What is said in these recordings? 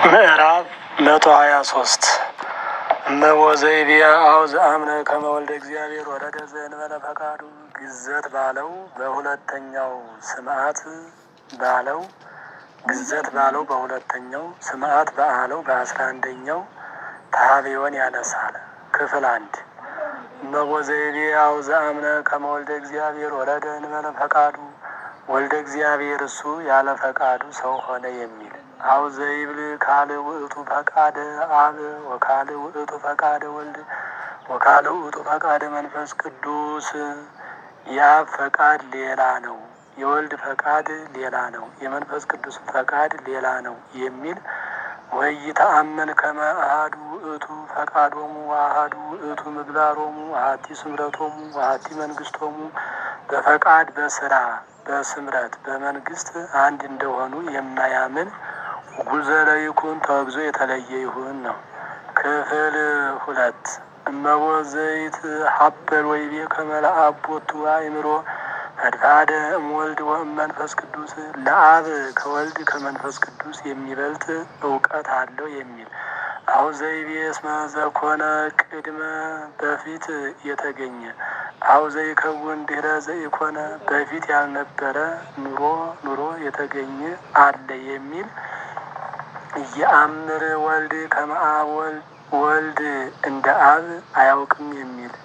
ምዕራፍ መቶ ሀያ ሶስት እመወዘይቢያ አውዝ አምነ ከመወልደ እግዚአብሔር ወረደ ዘእንበለ ፈቃዱ ግዘት ባለው በሁለተኛው ስምዓት ባለው ግዘት ባለው በሁለተኛው ስምዓት በአለው በአስራ አንደኛው ታቢዮን ያነሳል። ክፍል አንድ እመወዘይቢያ አውዝ አምነ ከመወልደ እግዚአብሔር ወረደ እንበለ ፈቃዱ ወልደ እግዚአብሔር እሱ ያለ ፈቃዱ ሰው ሆነ የሚል አው ዘይብል ካል ውእቱ ፈቃደ አብ ወካል ውእቱ ፈቃደ ወልድ ወካል ውእቱ ፈቃደ መንፈስ ቅዱስ የአብ ፈቃድ ሌላ ነው፣ የወልድ ፈቃድ ሌላ ነው፣ የመንፈስ ቅዱስ ፈቃድ ሌላ ነው የሚል ወይ ተአመን ከመ አሐዱ ውእቱ ፈቃዶሙ አሐዱ ውእቱ ምግባሮሙ አሐቲ ስምረቶሙ አሐቲ መንግስቶሙ በፈቃድ በስራ በስምረት በመንግስት አንድ እንደሆኑ የማያምን ጉዘለ ይኩን ተወግዞ የተለየ ይሁን ነው። ክፍል ሁለት እመቦ ዘይት ሀበል ወይቤ ከመልአብ ቦቱ አእምሮ ፈድፋደ እምወልድ ወእመንፈስ ቅዱስ ለአብ ከወልድ ከመንፈስ ቅዱስ የሚበልጥ እውቀት አለው የሚል አሁ ዘይቤ እስመ ዘኮነ ቅድመ በፊት የተገኘ አሁ ዘይከውን ድህረ ዘይኮነ በፊት ያልነበረ ኑሮ ኑሮ የተገኘ አለ የሚል እየአምር ወልድ ከመአብ ወልድ እንደ አብ አያውቅም የሚል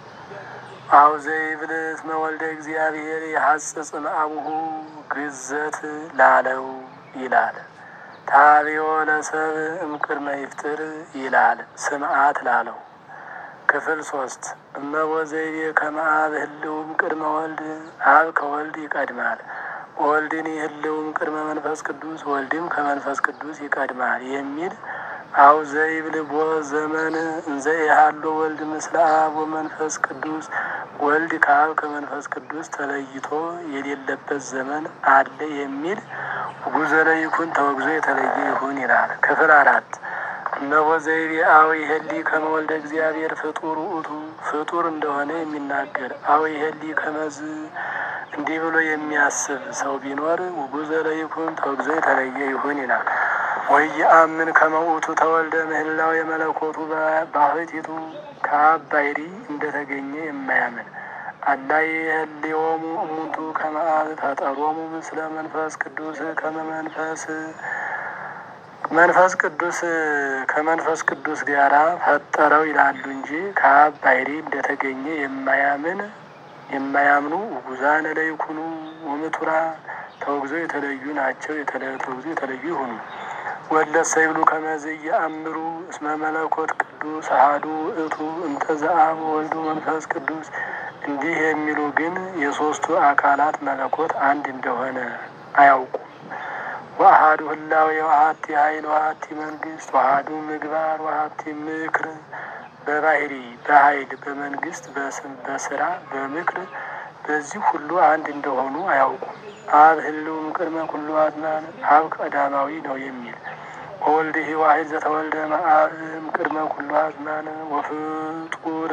አው ዘይብል እስመ ወልደ እግዚአብሔር የሐጽጽ እምአቡሁ ግዘት ላለው ይላል። ታቢዮ ለሰብ እምቅድመ ይፍጥር ይላል ስምዓት ላለው። ክፍል ሶስት እመቦ ዘይቤ ከመአብ ህልውም ቅድመ ወልድ አብ ከወልድ ይቀድማል ወልድን ህልውም ቅድመ መንፈስ ቅዱስ ወልድም ከመንፈስ ቅዱስ ይቀድማል የሚል አው ዘይብል ቦ ዘመን እንዘ ያሃሎ ወልድ ምስለ አብ ወመንፈስ ቅዱስ ወልድ ከአብ ከመንፈስ ቅዱስ ተለይቶ የሌለበት ዘመን አለ የሚል ጉዘለ ይኩን ተወግዞ የተለየ ይሁን ይላል። ክፍል አራት እነሆ ዘይቤ አው ይሄሊ ከመወልደ እግዚአብሔር ፍጡር ውእቱ ፍጡር እንደሆነ የሚናገር አው ይሄሊ ከመዝ እንዲህ ብሎ የሚያስብ ሰው ቢኖር ጉዘለ ይኩን ተወግዞ የተለየ ይሁን ይላል። ወየአምን ከመውቱ ተወልደ ምህላው የመለኮቱ ባህቲቱ ከአብ ባሕሪ እንደተገኘ የማያምን አላ የህልዮሙ እሙንቱ ከመአብ ፈጠሮሙ ምስለ መንፈስ ቅዱስ ከመመንፈስ መንፈስ ቅዱስ ከመንፈስ ቅዱስ ጋራ ፈጠረው ይላሉ እንጂ ከአብ ባሕሪ እንደተገኘ የማያምን የማያምኑ ጉዛነ ለይኩኑ ወምቱራ ተወግዘው የተለዩ ናቸው። ተወግዘው የተለዩ ይሁኑ። ወለሰ ይብሉ ከመዝ እየአምሩ እስመ መለኮት ቅዱስ አሐዱ ውእቱ እንተ ዘአብ ወልዱ መንፈስ ቅዱስ እንዲህ የሚሉ ግን የሦስቱ አካላት መለኮት አንድ እንደሆነ አያውቁም። ወአሐዱ ህላዌ ወአሐቲ ኃይል ወአሐቲ መንግስት ወአሐዱ ምግባር ወአሐቲ ምክር በባህሪ በኃይል በመንግስት በስም በስራ በምክር በዚህ ሁሉ አንድ እንደሆኑ አያውቁም። አብ ህልውም ቅድመ ኩሉ አዝማን አብ ቀዳማዊ ነው የሚል ወወልድ ዋሕድ ዘተወልደ እምአብም ቅድመ ኩሉ አዝማን ወፍጡር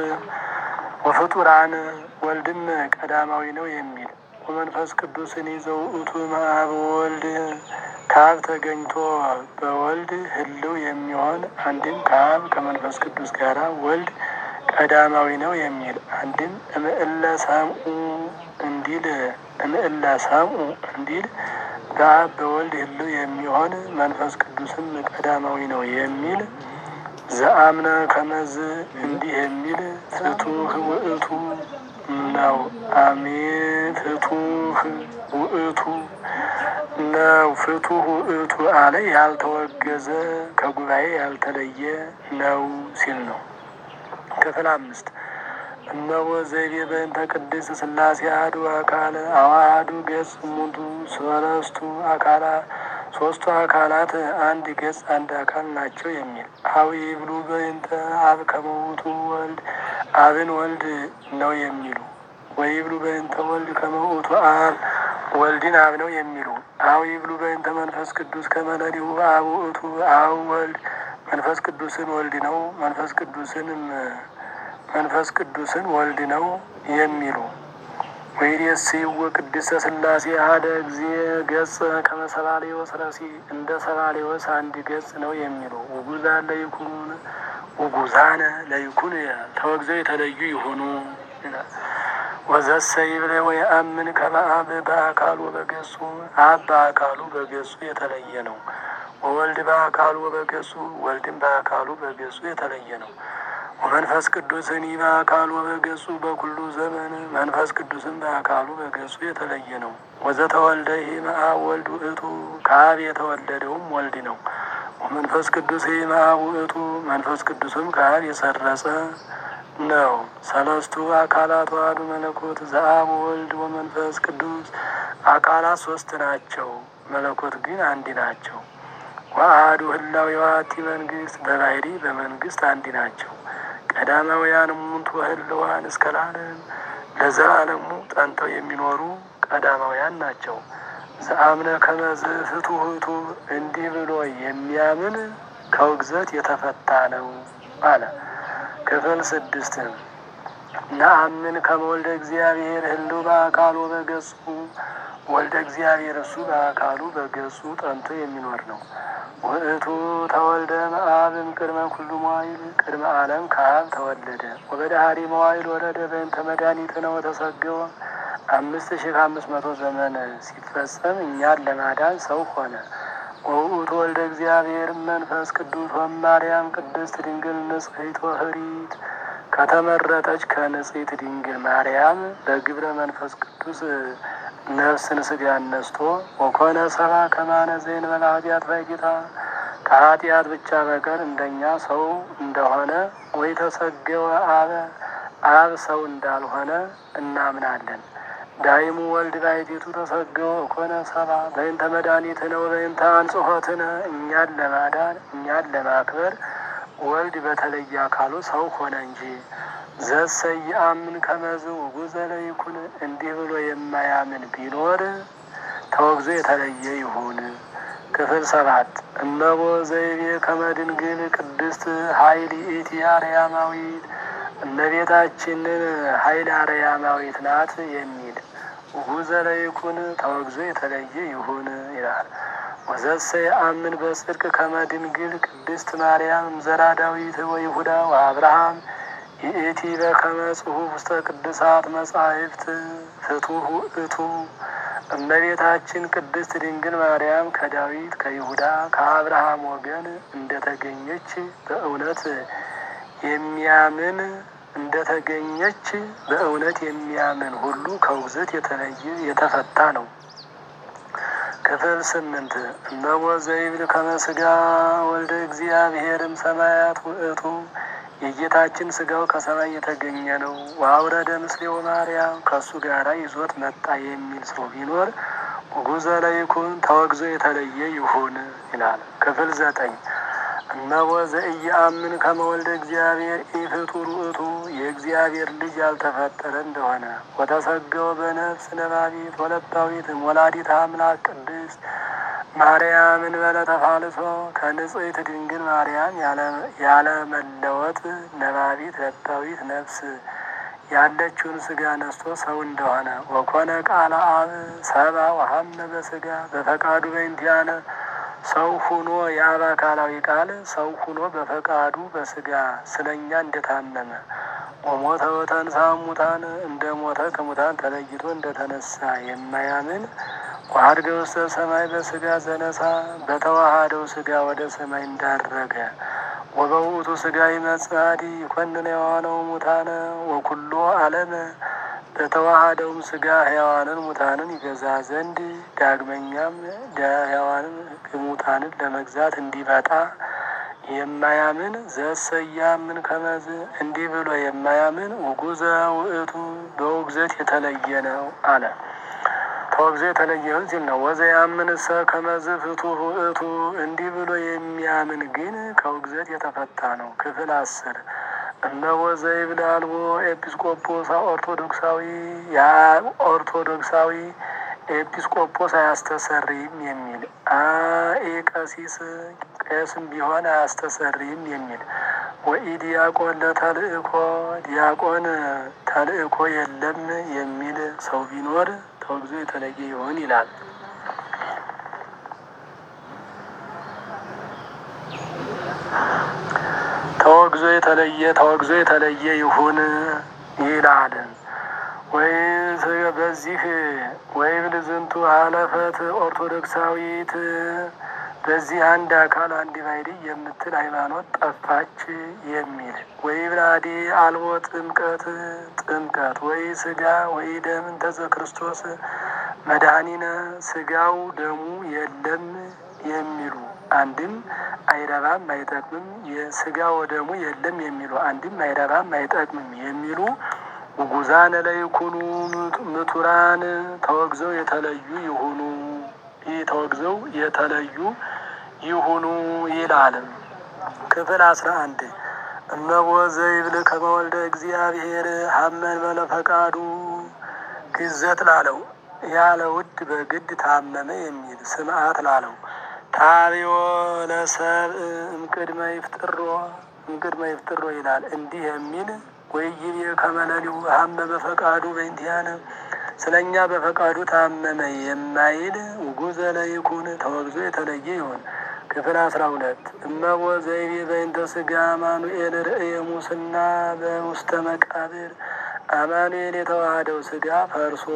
ወፍጡራን ወልድም ቀዳማዊ ነው የሚል ወመንፈስ ቅዱስን ይዘው ውእቱ እምአብ ወልድ ከአብ ተገኝቶ በወልድ ህልው የሚሆን አንድም ከአብ ከመንፈስ ቅዱስ ጋራ ወልድ ቀዳማዊ ነው የሚል አንድም እምእለ ሰምኡ እንዲል እምእለ ሰምኡ እንዲል በአብ በወልድ ህልው የሚሆን መንፈስ ቅዱስም ቀዳማዊ ነው የሚል ዘአምነ ከመዝ እንዲህ የሚል ፍቱህ ውእቱ ነው። አሜን ፍቱህ ውእቱ ነው። ፍቱህ ውእቱ አለ ያልተወገዘ ከጉባኤ ያልተለየ ነው ሲል ነው። ክፍል አምስት እነሆ ዘይቤ በእንተ ቅድስት ሥላሴ አሐዱ አካል አዋሃዱ ገጽ እሙንቱ ሰለስቱ አካላት ሶስቱ አካላት አንድ ገጽ አንድ አካል ናቸው የሚል አዊ ብሉ በእንተ አብ ከመውቱ ወልድ አብን ወልድ ነው የሚሉ ወይ ብሉ በእንተ ወልድ ከመውቱ አብ ወልድን አብ ነው የሚሉ አዊ ብሉ በእንተ መንፈስ ቅዱስ ከመለሊሁ አብ ውእቱ አብ ወልድ መንፈስ ቅዱስን ወልድ ነው መንፈስ ቅዱስንም መንፈስ ቅዱስን ወልድ ነው የሚሉ ወይሬስይዎ ቅድስተ ሥላሴ አሐደ ጊዜ ገጽ ከመ ሰባልዮስ ረሲ እንደ ሰባልዮስ አንድ ገጽ ነው የሚሉ ውጉዛን ለይኩን ውጉዛነ ለይኩን ተወግዘው የተለዩ ይሆኑ ወዘሰ ይብለ ወየአምን ከመ አብ በአካሉ በገጹ አብ በአካሉ በገጹ የተለየ ነው። ወወልድ በአካሉ በገጹ ወልድም በአካሉ በገጹ የተለየ ነው። ወመንፈስ ቅዱስኒ በአካሉ በገጹ በኩሉ ዘመን መንፈስ ቅዱስም በአካሉ በገጹ የተለየ ነው። ወዘተወልደ እምአብ ወልድ ውእቱ ከአብ የተወለደውም ወልድ ነው። ወመንፈስ ቅዱስ እምአብ ውእቱ መንፈስ ቅዱስም ከአብ የሰረጸ ነው። ሰለስቱ አካላት ዋህዱ መለኮት ዘአብ ወልድ ወመንፈስ ቅዱስ አካላት ሶስት ናቸው፣ መለኮት ግን አንድ ናቸው። ወአሐዱ ህላዌ ወሐቲ መንግስት በባህሪ በመንግስት አንድ ናቸው። ቀዳማውያን እሙንቱ ህልዋን እስከ ለዓለም ለዘላለሙ ጸንተው የሚኖሩ ቀዳማውያን ናቸው። ዘአምነ ከመዝ ፍቱህቱ እንዲህ ብሎ የሚያምን ከውግዘት የተፈታ ነው አለ። ክፍል ስድስት ነአምን ከመ ወልደ እግዚአብሔር ህልው በአካሉ በገጹ ወልደ እግዚአብሔር እሱ በአካሉ በገጹ ጠንቶ የሚኖር ነው። ውእቱ ተወልደ እምአብም ቅድመ ኩሉ መዋይል ቅድመ ዓለም ከአብ ተወለደ። ወበዳህሪ መዋይል ወረደ በእንተ መድኃኒትነ ወተሰገወ አምስት ሺህ ከአምስት መቶ ዘመን ሲፈጸም እኛን ለማዳን ሰው ሆነ። ወውእቱ ወልደ እግዚአብሔር መንፈስ ቅዱስ ወማርያም ቅድስት ድንግል ንጽሕት ወህሪት ከተመረጠች ከንጽሕት ድንግል ማርያም በግብረ መንፈስ ቅዱስ ነፍስን ስጋ ነስቶ ወኮነ ሰባ ከማነ ዘእንበለ ኃጢአት ባይጌታ ከኃጢአት ብቻ በቀር እንደኛ ሰው እንደሆነ ወይ ተሰገወ አበ አብ ሰው እንዳልሆነ እናምናለን። ዳይሙ ወልድ ባሕቲቱ ተሰገወ ኮነ ሰባ በእንተ መድኃኒትነ ወበእንተ አንጽሖትነ እኛን ለማዳን እኛን ለማክበር ወልድ በተለየ አካሉ ሰው ሆነ እንጂ ዘሰይአምን ከመዝ ውጉዘ ለይኩን እንዲህ ብሎ የማያምን ቢኖር ተወግዞ የተለየ ይሁን። ክፍል ሰባት እመቦ ዘይቤ ከመድንግል ቅድስት ኃይል ኢቲ አርያማዊት እመቤታችንን ኃይል አርያማዊት ናት የሚል ውጉዘ ለይኩን ተወግዞ የተለየ ይሁን ይላል። ወዘሰ የአምን በጽድቅ ከመድንግል ቅድስት ማርያም ዘራ ዳዊት ወይሁዳ ወአብርሃም ይእቲ በከመ ጽሑፍ ውስተ ቅዱሳት መጻሕፍት ፍቱሕ ውእቱ እመቤታችን ቅድስት ድንግል ማርያም ከዳዊት ከይሁዳ ከአብርሃም ወገን እንደተገኘች በእውነት የሚያምን እንደተገኘች በእውነት የሚያምን ሁሉ ከውግዘት የተለየ የተፈታ ነው። ክፍል ስምንት እመቦ ዘይብል ከመ ሥጋ ወልደ እግዚአብሔርም ሰማያት ውእቱ የጌታችን ስጋው ከሰማይ የተገኘ ነው። ወአውረደ ምስሌው ማርያም ከእሱ ጋራ ይዞት መጣ የሚል ሰው ቢኖር ውጉዘ ለይኩን ተወግዞ የተለየ ይሁን ይላል። ክፍል ዘጠኝ እነሆ ዘኢየአምን ከመ ወልደ እግዚአብሔር ኢፍጡር ውእቱ የእግዚአብሔር ልጅ ያልተፈጠረ እንደሆነ ወተሰገወ በነፍስ ነባቢት ወለባዊት ወላዲተ አምላክ ቅድስት ማርያምን በለተፋልሶ ከንጽሕት ድንግል ማርያም ያለመለወጥ ነባቢት ለባዊት ነፍስ ያለችውን ስጋ ነስቶ ሰው እንደሆነ ወኮነ ቃለ አብ ሰባ ወሀመ በስጋ በፈቃዱ በእንቲአነ ሰው ሁኖ የአብ አካላዊ ቃል ሰው ሁኖ በፈቃዱ በስጋ ስለኛ እንደታመመ ወሞተ ወተንሳ ሙታን እንደ ሞተ ከሙታን ተለይቶ እንደተነሳ የማያምን ወአድገ ውስተ ሰማይ በስጋ ዘነሳ በተዋሃደው ስጋ ወደ ሰማይ እንዳረገ ወበውእቱ ስጋ ይመጽአዲ ይኮንን የዋነው ሙታነ ወኩሎ ዓለመ በተዋሃደውም ስጋ ሕያዋንን ሙታንን ይገዛ ዘንድ ዳግመኛም ሕያዋንን ሙታንን ለመግዛት እንዲመጣ የማያምን ዘሰያምን ከመዝ እንዲህ ብሎ የማያምን ውጉዘ ውእቱ በውግዘት የተለየ ነው አለ። ተወግዞ የተለየውን ሲል ነው። ወዘ ያምን ሰ ከመዝ ፍቱሕ ውእቱ እንዲህ ብሎ የሚያምን ግን ከውግዘት የተፈታ ነው። ክፍል አስር እነሆ ዘይብል አልቦ ኤጲስቆጶስ ኦርቶዶክሳዊ ኦርቶዶክሳዊ ኤጲስቆጶስ አያስተሰርይም የሚል አኤ ቀሲስ ቄስም ቢሆን አያስተሰርይም የሚል ወኢ ዲያቆን ለተልእኮ ዲያቆን ተልእኮ የለም የሚል ሰው ቢኖር ተወግዞ የተለየ ይሆን ይላል። ተወግዞ የተለየ ተወግዞ የተለየ ይሁን ይላል። ወይ በዚህ ወይም ልዝንቱ ሀለፈት ኦርቶዶክሳዊት በዚህ አንድ አካል አንድ ባሕርይ የምትል ሃይማኖት ጠፋች የሚል ወይ ብራዴ አልቦ ጥምቀት ጥምቀት ወይ ስጋ ወይ ደም እንተዘ ክርስቶስ መድኃኒነ ስጋው ደሙ የለም የሚሉ አንድም አይረባም አይጠቅምም፣ የስጋ ወደሙ የለም የሚሉ አንድም አይረባም አይጠቅምም የሚሉ ውጉዛነ ለይኩኑ ምቱራን ተወግዘው የተለዩ ይሁኑ ይህ ተወግዘው የተለዩ ይሁኑ ይላል። ክፍል አስራ አንድ እመቦ ዘይብል ከመወልደ እግዚአብሔር ሀመን በለፈቃዱ ግዘት ላለው ያለ ውድ በግድ ታመመ የሚል ስምዓት ላለው ታቢዮ ለሰብእ እምቅድመ ይፍጥሮ እምቅድመ ይፍጥሮ ይላል። እንዲህ የሚል ወይይቤ ከመለሊው ሀመ በፈቃዱ በእንቲአነ ስለ እኛ በፈቃዱ ታመመ የማይል ውጉዘ ለይኩን ተወግዞ የተለየ ይሆን። ክፍል አስራ ሁለት እመቦ ዘይቤ በእንተ ስጋ አማኑኤል ርእየ ሙስና በውስተ መቃብር አማኑኤል የተዋህደው ስጋ ፈርሶ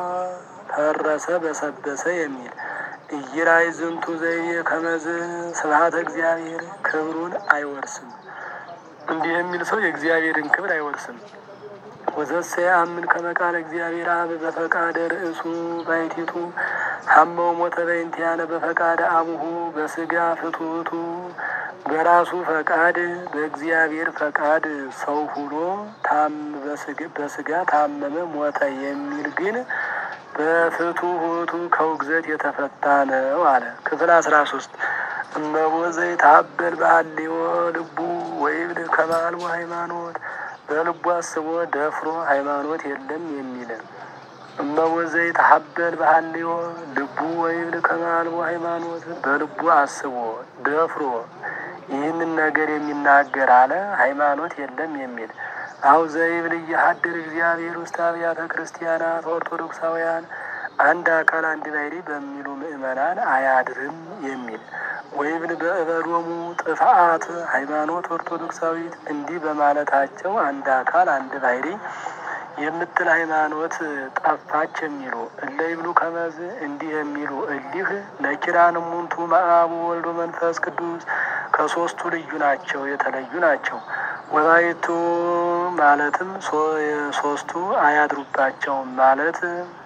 ፈረሰ በሰበሰ የሚል እይራይ ዝንቱ ዘይቤ ከመዝ ስብሐተ እግዚአብሔር ክብሩን አይወርስም። እንዲህ የሚል ሰው የእግዚአብሔርን ክብር አይወርስም። ወዘሰ ያምን ከመቃለ እግዚአብሔር አብ በፈቃደ ርእሱ ባይቲቱ ሀመው ሞተ በእንቲአነ በፈቃደ አቡሁ በስጋ ፍቱቱ በራሱ ፈቃድ በእግዚአብሔር ፈቃድ ሰው ሁኖ በስጋ ታመመ ሞተ የሚል ግን በፍቱቱ ከውግዘት የተፈታ ነው አለ። ክፍል አስራ ሶስት እመቦ ዘይታበል በሀልዮ ልቡ ወይብል ከማልቦ ሃይማኖት በልቡ አስቦ ደፍሮ ሃይማኖት የለም የሚል እመቦ ዘይታበል በሀልዮ ልቡ ወይብል ከማልቦ ሃይማኖት በልቡ አስቦ ደፍሮ ይህንን ነገር የሚናገር አለ ሃይማኖት የለም የሚል አው ዘይብል እየሀድር እግዚአብሔር ውስጥ አብያተ ክርስቲያናት ኦርቶዶክሳውያን አንድ አካል አንድ ባሕርይ በሚሉ ምእመናን አያድርም የሚል ወይብል በእበዶሙ ጥፍአት ሃይማኖት ኦርቶዶክሳዊት እንዲህ በማለታቸው አንድ አካል አንድ ባሕርይ የምትል ሃይማኖት ጠፋች የሚሉ እለ ይብሉ ከመዝ እንዲህ የሚሉ እሊህ ለኪራን ሙንቱ መአቡ ወልዶ መንፈስ ቅዱስ ከሶስቱ ልዩ ናቸው የተለዩ ናቸው። ወላይቱ ማለትም የሶስቱ አያድሩባቸውም ማለት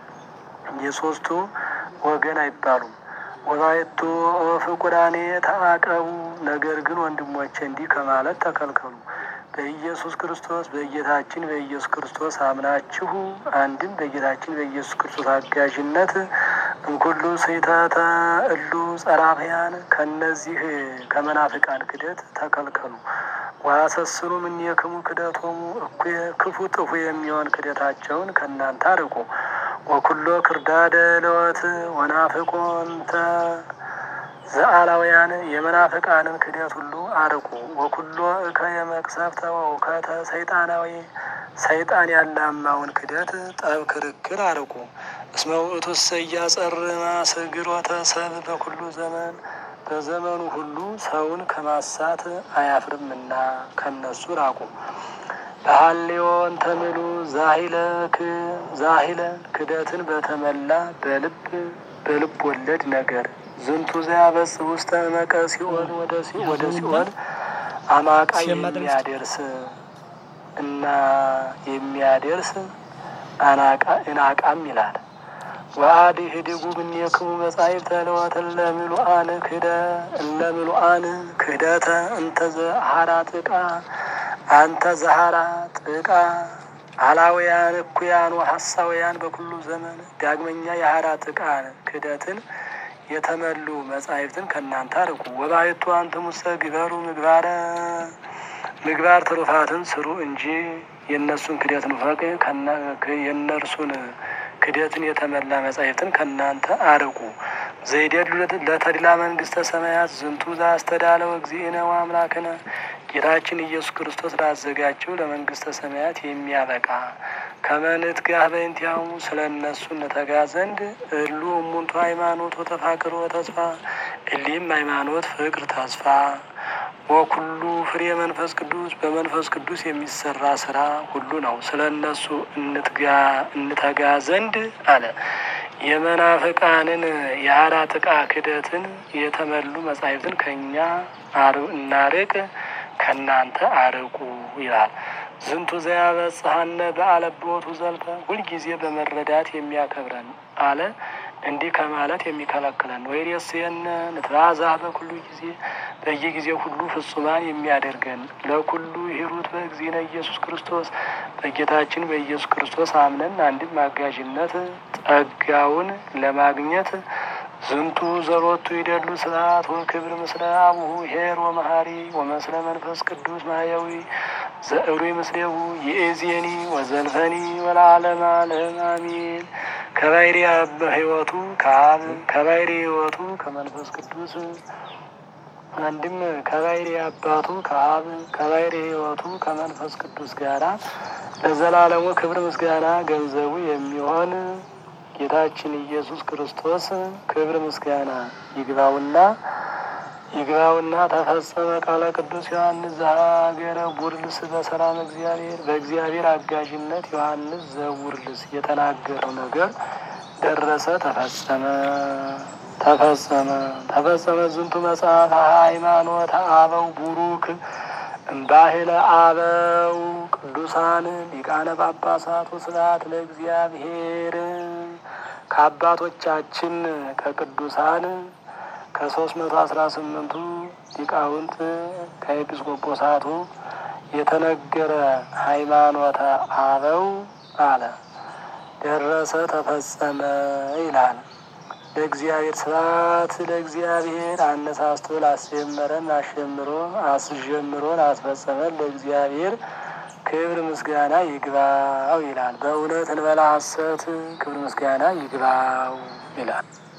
የሶስቱ ወገን አይባሉም። ወላይቱ ፍቁራኔ ተአቀቡ ነገር ግን ወንድሞቼ እንዲህ ከማለት ተከልከሉ። በኢየሱስ ክርስቶስ በጌታችን በኢየሱስ ክርስቶስ አምናችሁ አንድም በጌታችን በኢየሱስ ክርስቶስ አጋዥነት እንኩሉ ስሕተተ እሉ ጸራፍያን ከነዚህ ከመናፍቃን ክደት ተከልከሉ። ዋሰስኑ እምኔክሙ ክደቶሙ እኩየ ክፉ ጥፉ የሚሆን ክደታቸውን ከእናንተ አርቁ። ወኩሎ ክርዳደ ለወት ወናፍቆንተ ዘአላውያን የመናፍቃንን ክደት ሁሉ አርቁ። ወኩሎ እከ የመቅሰፍተ ወእውከተ ሰይጣናዊ ሰይጣን ያላማውን ክደት ጠብ፣ ክርክር አርቁ። እስመ ውእቱሰ ኢያጸርማ ስግሮተ ሰብ በኩሉ ዘመን በዘመኑ ሁሉ ሰውን ከማሳት አያፍርምና ከነሱ ራቁ። በሀሌዎን ተምሉ ዛሂለክ ዛሂለ ክደትን በተመላ በልብ በልብ ወለድ ነገር ዝንቱ ዘያበጽ ውስተ እመቀ ሲኦል ወደ ሲኦል አማቃ የሚያደርስ እና የሚያደርስ አናቃ እናቃም ይላል። ወአዲ ህድጉ እምኔክሙ መጻሕፍተ ለወትን ለምሉአን ክደ እለምሉአን ክህደተ እንተ ዘሀራ ጥቃ አንተ ዘሀራ ጥቃ አላውያን እኩያን ወሐሳውያን በኩሉ ዘመን ዳግመኛ የሀራ ጥቃ ክህደትን የተመሉ መጻሕፍትን ከእናንተ አርቁ። ወባሕቱ አንትሙሰ ግበሩ ምግባረ ምግባር ትሩፋትን ስሩ እንጂ የእነሱን ክደት ንፈቅ የእነርሱን ክደትን የተመላ መጻሕፍትን ከእናንተ አርቁ። ዘይደሉ ለተድላ መንግስተ ሰማያት ዝንቱ ዘአስተዳለው እግዚእነ ወአምላክነ ጌታችን ኢየሱስ ክርስቶስ ላዘጋጀው ለመንግስተ ሰማያት የሚያበቃ ከመንት ጋር በእንቲያሙ ስለ እነሱ እንተጋ ዘንድ እሉ እሙንቱ ሃይማኖት ወተፋቅሮ ተስፋ እሊም ሃይማኖት፣ ፍቅር፣ ተስፋ ወኩሉ ፍሬ መንፈስ ቅዱስ በመንፈስ ቅዱስ የሚሰራ ስራ ሁሉ ነው። ስለ እነሱ እንተጋ ዘንድ አለ። የመናፍቃንን የአራት ዕቃ ክደትን የተመሉ መጻሕፍትን ከእኛ እናርቅ ከእናንተ አርቁ ይላል። ዝንቱ ዘያበጽሐነ በአለቦቱ ዘልፈ ሁልጊዜ በመረዳት የሚያከብረን አለ እንዲህ ከማለት የሚከለክለን ወይ ደስየነ ንትባዛ በኩሉ ጊዜ በየጊዜው ሁሉ ፍጹማን የሚያደርገን ለኩሉ ሂሩት በእግዚእነ ኢየሱስ ክርስቶስ በጌታችን በኢየሱስ ክርስቶስ አምነን አንድም አጋዥነት ጸጋውን ለማግኘት ዝንቱ ዘሮቱ ይደሉ ስብሐት ወክብር ምስለ አቡሁ ሄር ወመሐሪ ወመስለ መንፈስ ቅዱስ ማያዊ ዘእሩይ ምስሌሁ ይእዜኒ ወዘልፈኒ ወለዓለመ ዓለም አሜን። ከባሕሪ ሕይወቱ ከአብ ከባሕሪ ሕይወቱ ከመንፈስ ቅዱስ አንድም ከባሕሪ አባቱ ከአብ ከባሕሪ ሕይወቱ ከመንፈስ ቅዱስ ጋራ ለዘላለሙ ክብር ምስጋና ገንዘቡ የሚሆን ጌታችን ኢየሱስ ክርስቶስ ክብር ምስጋና ይግባውና ይግባውና ተፈጸመ ቃለ ቅዱስ ዮሐንስ ዘሀገረ ቡርልስ በሰላም እግዚአብሔር በእግዚአብሔር አጋዥነት ዮሐንስ ዘቡርልስ የተናገረው ነገር ደረሰ፣ ተፈጸመ ተፈጸመ ተፈጸመ። ዝንቱ መጽሐፍ ሃይማኖት አበው ቡሩክ እምባህለ አበው ቅዱሳን ሊቃነ ጳጳሳት ወስብሐት ለእግዚአብሔር ከአባቶቻችን ከቅዱሳን ከሶስት መቶ አስራ ስምንቱ ሊቃውንት ከኤጲስቆጶሳቱ የተነገረ ሃይማኖተ አበው አለ ደረሰ ተፈጸመ ይላል። ለእግዚአብሔር ስብሐት ለእግዚአብሔር አነሳስቶ ላስጀመረን አሸምሮ አስጀምሮ ላስፈጸመን ለእግዚአብሔር ክብር ምስጋና ይግባው ይላል። በእውነት እንበላ ሐሰት ክብር ምስጋና ይግባው ይላል።